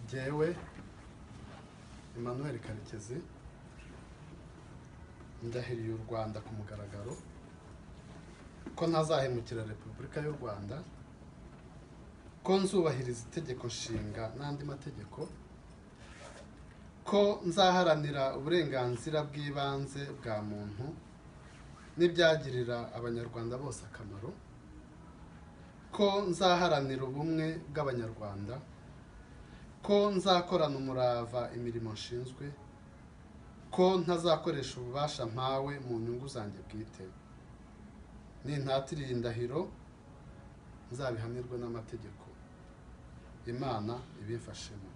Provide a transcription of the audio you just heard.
njyewe Emmanuel Karekezi ndahiriye u Rwanda ku mugaragaro ko ntazahemukira Repubulika y'u Rwanda ko nzubahiriza itegeko nshinga n'andi mategeko ko nzaharanira uburenganzira bw'ibanze bwa muntu n'ibyagirira abanyarwanda bose akamaro ko nzaharanira ubumwe bw'abanyarwanda ko nzakorana umurava imirimo nshinzwe ko ntazakoresha ububasha mpawe mu nyungu zanjye bwite nintatiriye indahiro nzabihanirwe n'amategeko imana ibimfashemo